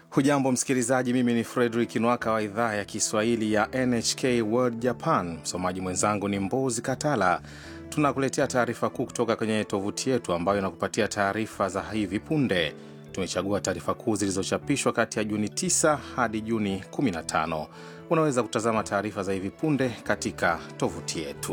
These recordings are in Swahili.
Hujambo msikilizaji, mimi ni Fredrik Nwaka wa idhaa ya Kiswahili ya NHK World Japan. Msomaji mwenzangu ni Mbozi Katala. Tunakuletea taarifa kuu kutoka kwenye tovuti yetu ambayo inakupatia taarifa za hivi punde. Tumechagua taarifa kuu zilizochapishwa kati ya Juni 9 hadi Juni 15. Unaweza kutazama taarifa za hivi punde katika tovuti yetu.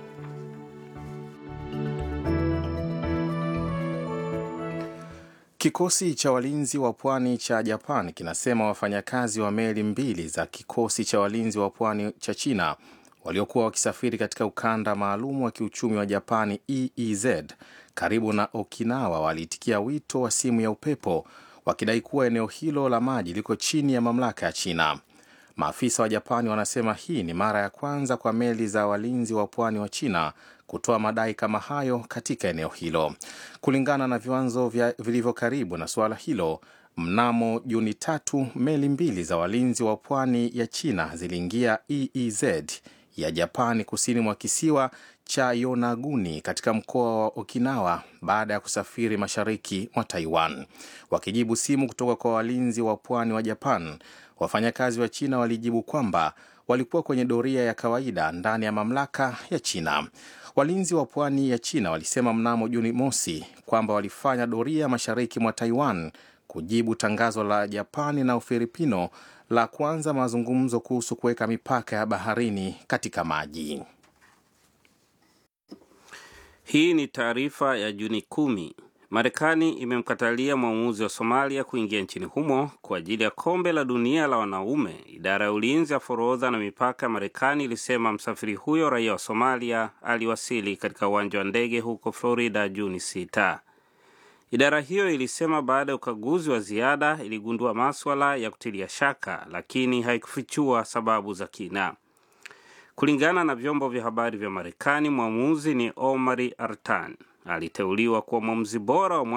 Kikosi cha walinzi wa pwani cha Japan kinasema wafanyakazi wa meli mbili za kikosi cha walinzi wa pwani cha China waliokuwa wakisafiri katika ukanda maalum wa kiuchumi wa Japani EEZ karibu na Okinawa waliitikia wito wa simu ya upepo wakidai kuwa eneo hilo la maji liko chini ya mamlaka ya China. Maafisa wa Japani wanasema hii ni mara ya kwanza kwa meli za walinzi wa pwani wa China kutoa madai kama hayo katika eneo hilo. Kulingana na viwanzo vilivyo karibu na suala hilo, mnamo Juni tatu meli mbili za walinzi wa pwani ya China ziliingia EEZ ya Japani kusini mwa kisiwa cha Yonaguni katika mkoa wa Okinawa baada ya kusafiri mashariki mwa Taiwan. Wakijibu simu kutoka kwa walinzi wa pwani wa Japan, wafanyakazi wa China walijibu kwamba walikuwa kwenye doria ya kawaida ndani ya mamlaka ya China. Walinzi wa pwani ya China walisema mnamo Juni mosi kwamba walifanya doria mashariki mwa Taiwan kujibu tangazo la Japani na Ufilipino la kuanza mazungumzo kuhusu kuweka mipaka ya baharini katika maji. Hii ni taarifa ya Juni kumi. Marekani imemkatalia mwamuzi wa Somalia kuingia nchini humo kwa ajili ya kombe la dunia la wanaume. Idara ya ulinzi ya forodha na mipaka ya Marekani ilisema msafiri huyo raia wa Somalia aliwasili katika uwanja wa ndege huko Florida Juni sita. Idara hiyo ilisema baada ya ukaguzi wa ziada iligundua maswala ya kutilia shaka, lakini haikufichua sababu za kina. Kulingana na vyombo vya habari vya Marekani, mwamuzi ni Omari Artan aliteuliwa kuwa mwamuzi bora wa